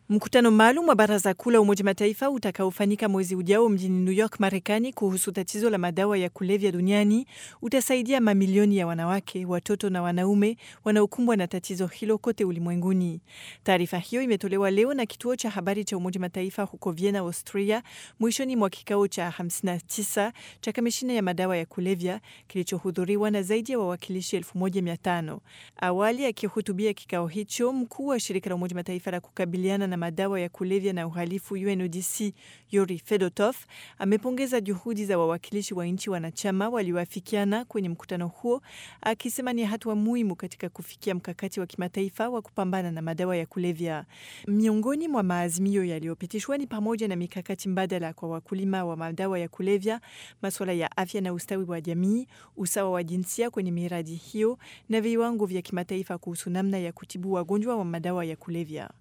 Mkutano maalum wa Baraza Kuu la Umoja Mataifa utakaofanyika mwezi ujao mjini New York, Marekani, kuhusu tatizo la madawa ya kulevya duniani utasaidia mamilioni ya wanawake, watoto na wanaume wanaokumbwa na tatizo hilo kote ulimwenguni. Taarifa hiyo imetolewa leo na kituo cha habari cha Umoja Mataifa huko Vienna, Austria, mwishoni mwa kikao cha 59 cha kamishina ya madawa ya kulevya kilichohudhuriwa na zaidi ya wawakilishi 1500. Awali akihutubia kikao hicho, mkuu wa shirika la Umoja Mataifa la kukabiliana na madawa ya kulevya na uhalifu UNODC Yuri Fedotov amepongeza juhudi za wawakilishi wa nchi wanachama walioafikiana kwenye mkutano huo, akisema ni hatua muhimu katika kufikia mkakati wa kimataifa wa kupambana na madawa ya kulevya. Miongoni mwa maazimio yaliyopitishwa ni pamoja na mikakati mbadala kwa wakulima wa madawa ya kulevya, masuala ya afya na ustawi wa jamii, usawa wa jinsia kwenye miradi hiyo na viwango vya kimataifa kuhusu namna ya kutibu wagonjwa wa madawa ya kulevya.